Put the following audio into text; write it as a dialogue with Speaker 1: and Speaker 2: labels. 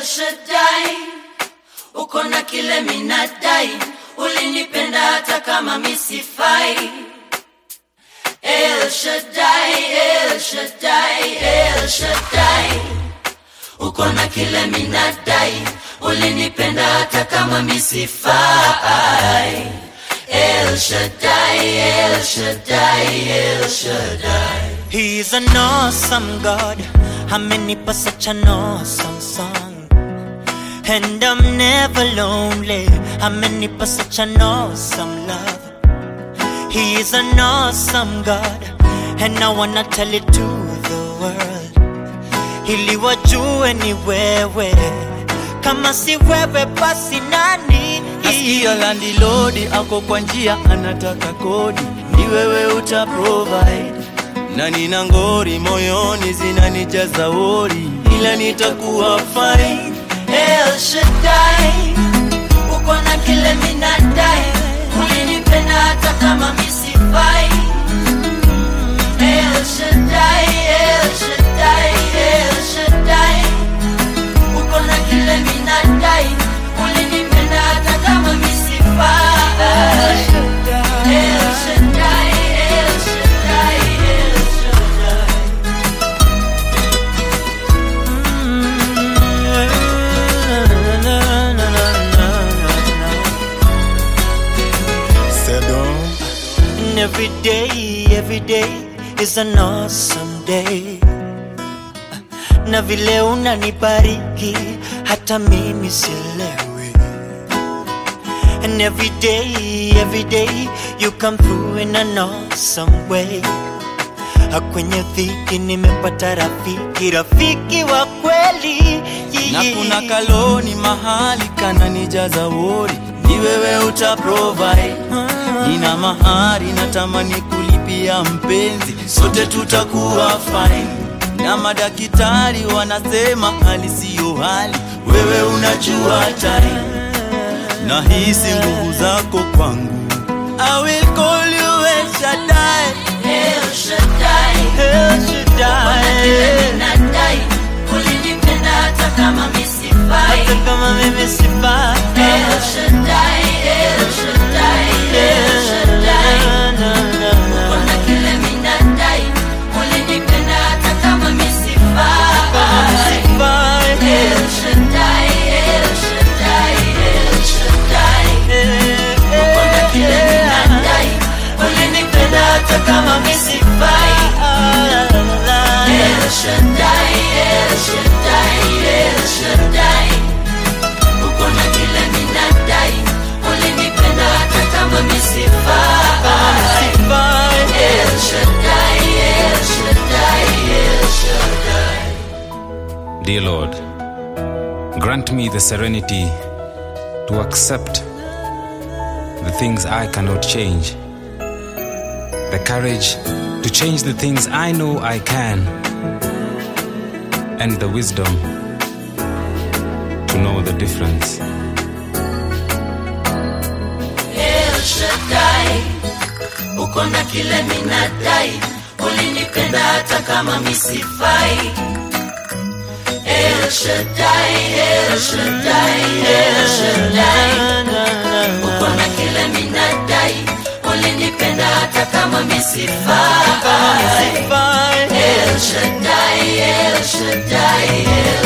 Speaker 1: Shaddai, uko na kile minadai, ulinipenda hata kama misifai. El Shaddai, El Shaddai, El Shaddai, uko na kile minadai, ulinipenda hata kama misifai. El Shaddai, El Shaddai, El Shaddai.
Speaker 2: He's an awesome God. Amenipa such an awesome song. And I'm never lonely. Amenipa such an awesome love. He is an awesome God. And I wanna tell it to the world. Ili wajue ni wewe. Kama si wewe basi nani?
Speaker 3: Nasikia landilodi ako kwa njia anataka kodi, ni wewe uta provide. Na nina ngori moyoni zinanijaza wori, ila nitakuwa fine.
Speaker 1: El Shaddai, uko na kile minadai, ulinipenda hata kama misifai. El Shaddai, El Shaddai, El Shaddai, uko na kile minadai, ulinipenda hata kama misifai. El Shaddai, El Shaddai, El Shaddai.
Speaker 2: And every day, every day is an awesome day. Na vile unanibariki hata mimi sielewi. And every day, every day you come through in an awesome way. Kwenye dhiki nimepata rafiki, rafiki wa kweli.
Speaker 3: Na kuna kaloni mahali kananijaza wori, ni wewe uta provide. Nina mahari natamani kulipia mpenzi, sote tutakuwa fine. Na madaktari wanasema hali siyo hali, wewe unajua time. Nahisi nguvu zako kwangu, I will call you El Shaddai.
Speaker 1: El Shaddai,
Speaker 2: El
Speaker 1: kile
Speaker 2: Shaddai.
Speaker 1: minadai, ulinipenda hata kama misifai.
Speaker 2: Hata kama mimi sifai.
Speaker 1: El Shaddai, El Shaddai, El Shaddai,
Speaker 2: Na, na, na, na.
Speaker 1: kuna kile minadai, ulinipenda hata kama misifai.
Speaker 2: Sifai.
Speaker 1: El Shaddai, El Shaddai, El Shaddai, kuna kile minadai, ulinipenda hata kama misifai. El Shaddai, El Shaddai, El Shaddai, uko na kile minadai, ulinipenda hata kama misifai. El Shaddai, El Shaddai, El Shaddai.
Speaker 4: Dear Lord, grant me the serenity to accept the things I cannot change, the courage to change the things I know I can, and the wisdom to know the difference.
Speaker 1: El Shaddai, uko na kile minadai, ulinipenda hata kama misifai. El Shaddai, El Shaddai, El Shaddai, uko na kile minadai, ulinipenda hata kama misifai.
Speaker 2: Sifai.
Speaker 1: El Shaddai, El Shaddai, El